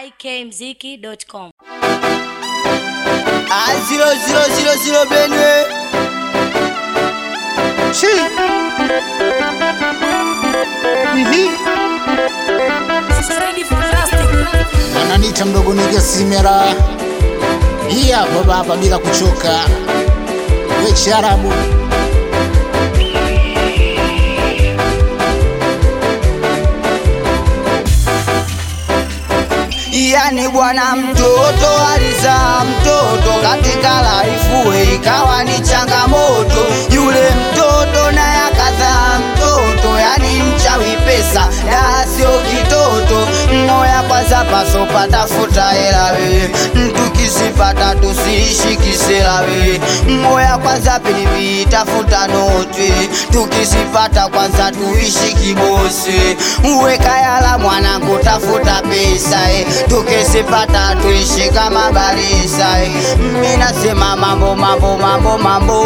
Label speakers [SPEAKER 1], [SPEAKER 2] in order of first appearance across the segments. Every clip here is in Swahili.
[SPEAKER 1] ikmziki.com.
[SPEAKER 2] Ah, zero zero zero zero Benue. Chi. Mhm.
[SPEAKER 3] wananiita mdogo nige simera hii hapa baba bila kuchoka we charabu
[SPEAKER 2] Yani bwana mtoto alizaa mtoto katika laifu ikawa ni changamoto. Yule mtoto naye akazaa mtoto, yani mchawi pesa na sio kitoto. Moya kwanza paso patafuta hela wewe, tukisipata tusiishi kisela wewe. Moya kwanza pili tafuta noti, tukisipata kwanza tuishi kibosi. Uweka yala mwanangu, tafuta pesa eh. Tukisipata tuishi kama barisa eh. Mimi nasema mambo mambo mambo mambo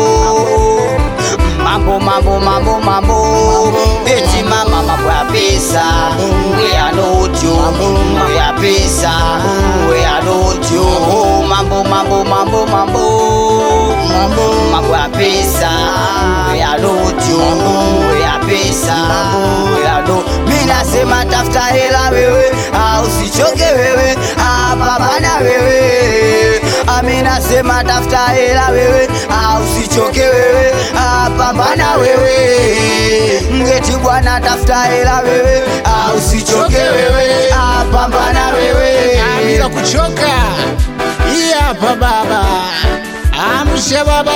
[SPEAKER 2] mambo mambo mambo mambo eti mama mambo ya pesa we ya nojo mambo ya pesa we ya nojo mambo mambo mambo mambo
[SPEAKER 3] mambo
[SPEAKER 2] mambo ya pesa we ya nojo we ya pesa we ya no mimi nasema tafuta hela wewe au usichoke wewe hapa bana wewe ami nasema tafuta hela wewe au usichoke wewe hapa bana wewe ngeti bwana tafuta hela wewe au usichoke wewe hapa bana wewe
[SPEAKER 3] Ah, bila kuchoka hii hapa baba amsha baba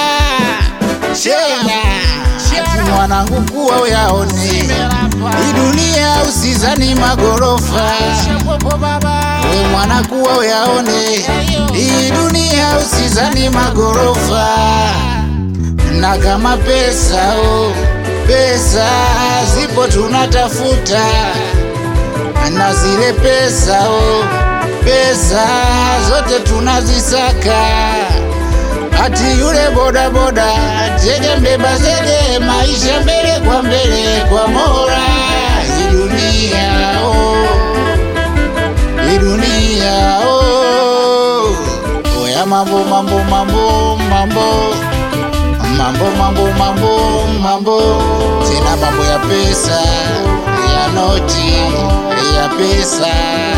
[SPEAKER 3] chena ati mwanangu kuwa uyaone hii dunia usizani magorofa we mwana kuwa uyaone hii dunia usizani magorofa na kama pesa oh, pesa zipo tunatafuta na zile pesa oh, pesa zote tunazisaka ati yule bodaboda zege mbeba zege maisha mbele kwa mbele kwa mora hii dunia oh, hii dunia oh. oya mambo mambo mambo mambo mambo mambo mambo mambo tena mambo ya pesa ya noti ya pesa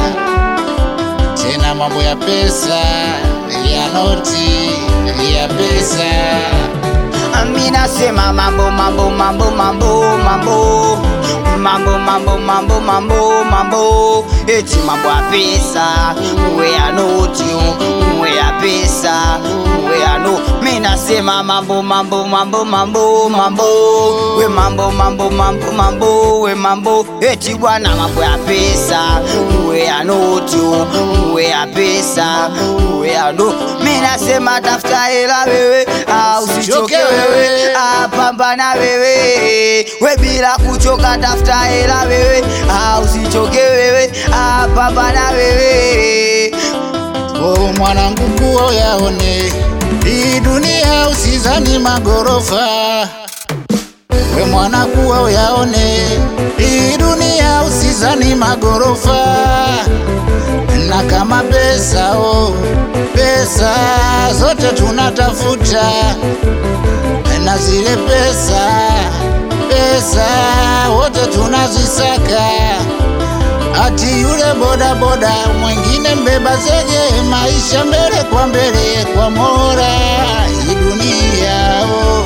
[SPEAKER 3] tena mambo ya pesa ya noti ya pesa
[SPEAKER 2] Ami nasema mambo mambo mambo mambo mambo mambo mambo mambo mambo mambo eti mambo ya pesa uwe ya noti uwe ya pesa uwe ya no mi nasema mambo mambo mambo mambo mambo we mambo mambo mambo mambo we mambo eti bwana mambo ya pesa uwe ya noti uwe ya pesa uwe ya no mi nasema tafuta hela wewe au usichoke wewe apambana wewe we bila kuchoka tafuta hela wewe au usichoke wewe apambana wewe
[SPEAKER 3] o mwanangu kuwa yaone hii dunia usizani magorofa we mwana kuwa uyaone hii dunia usizani magorofa na kama pesa oh, pesa zote tunatafuta na zile pesa pesa wote tunazisaka ati yule bodaboda mwingine mbeba zege maisha mbele kwa mbele kwa mora hii dunia oh.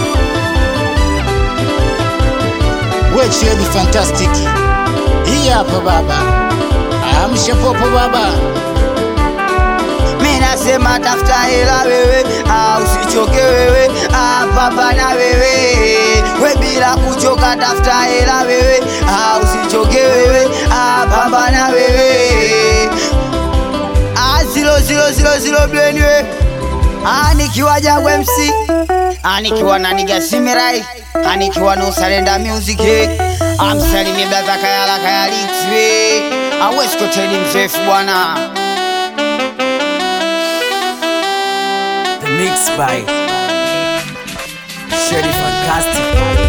[SPEAKER 3] wechedi fantastic hii hapa baba amsha popo baba
[SPEAKER 2] mi nasema tafuta hela wewe au usichoke wewe apambana wewe we bila kuchoka tafuta hela wewe au usichoke wewe apambana wewe Ah, zero zero zero zero Benue Ah, nikiwa Jangwe MC Ah, nikiwa na Niga Simirai Ah, nikiwa na Usalenda Music eh. amsalimie blaza Kayala Kayalix we aweskoteli mzoefu bwana
[SPEAKER 4] The mix by Shady Fantastic.